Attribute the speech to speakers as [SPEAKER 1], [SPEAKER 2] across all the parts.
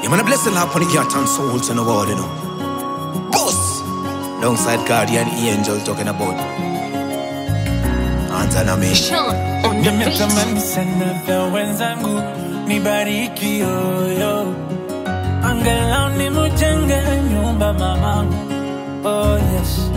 [SPEAKER 1] You man a blessing up on the cat and souls in the world, you know. Boss! Alongside guardian angel talking about. Anza me.
[SPEAKER 2] Sean on the beat.
[SPEAKER 3] Nimetamani sana vya wenzangu nibariki yoyo, angalau nimujenge nyumba mamangu. Oh yes,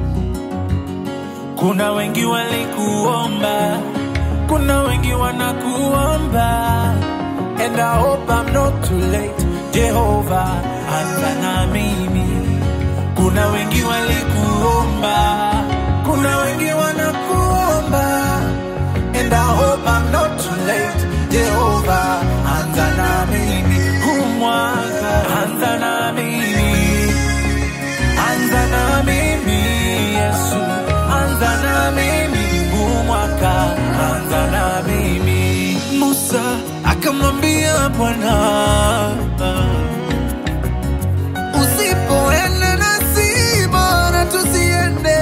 [SPEAKER 3] kuna wengi walikuomba, kuna wengi wanakuomba, and I hope I'm not too late. Jehova, anza na mimi. Kuna wengi walikuomba, kuna wengi wanakuomba And I hope I'm not too late Jehovah, anza na mimi huu mwaka Anza na mimi Anza na mimi Yesu Anza na mimi huu mwaka Anza na mimi Musa akamwambia Bwana Usipoenda nasi bora tusiende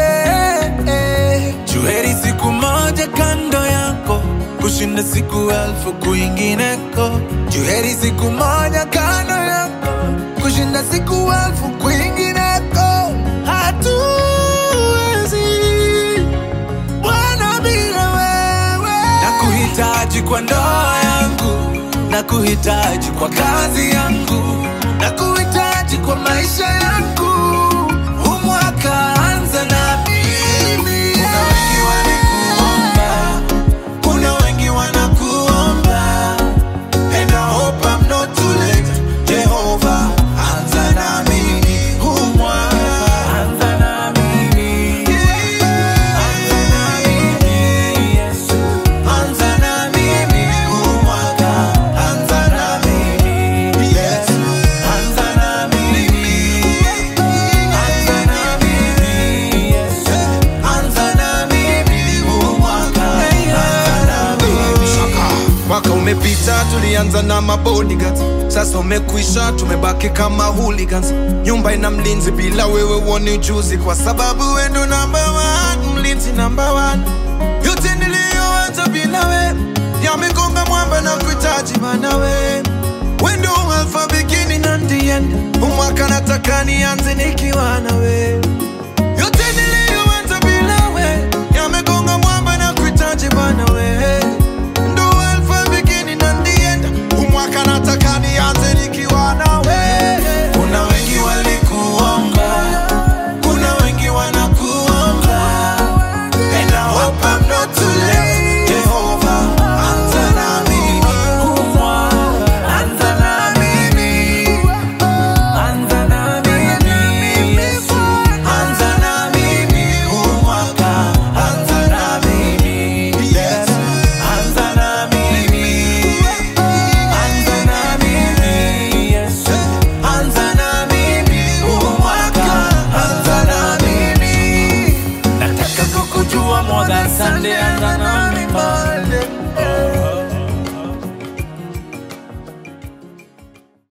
[SPEAKER 3] Juheri siku moja kando yako kushinda siku elfu kwingineko. Juheri siku moja kando yako kushinda siku elfu kwingineko. Hatuwezi Bwana bila wewe. Nakuhitaji kwa ndoa yangu, nakuhitaji kwa kazi yangu, nakuhitaji kwa maisha yangu. Huu mwaka anza na mimi. Kuna wengi walikuomba, kuna wengi wanakuomba, and I hope I'm not too late. Jehovah, anza na mimi. Huu mwaka anza na mimi. Anza na mimi, Yesu. Anza na mimi. Huu mwaka anza na mimi. Yesu. Anza na mimi. Anza na mimi, Yesu. Anza na mimi. Huu mwaka anza na mimi.
[SPEAKER 1] Mwaka umepita tulianza na mabodyguards, sasa umekwisha, tumebaki kama hooligans. Nyumba ina mlinzi, bila wewe uoni ujuzi, kwa sababu wewe ndo number one, mlinzi number one. Yote niliyoanza bila we yamegonga mwamba na kuhitaji mana we we ndo alpha beginning and the end. Huu mwaka nataka nianze nikiwa na we yote niliyoanza bila we yamegonga mwamba na kuhitaji bana we ndo alpha beginning and the end. Huu mwaka nataka nianze nikiwa na we
[SPEAKER 3] Kuna wengi walikuomba, kuna wengi wanakuomba, and I hope I'm not too late. Jehovah, anza na mimi. Anza na mimi. Anza na mimi, Yesu. Anza na mimi, huu mwaka. Anza na mimi, Yesu. Anza na mimi. Anza na mimi, Yesu. Anza na mimi, huu mwaka. Anza na mimi. Nataka kukujua more than Sunday, anza na mimi. Oh.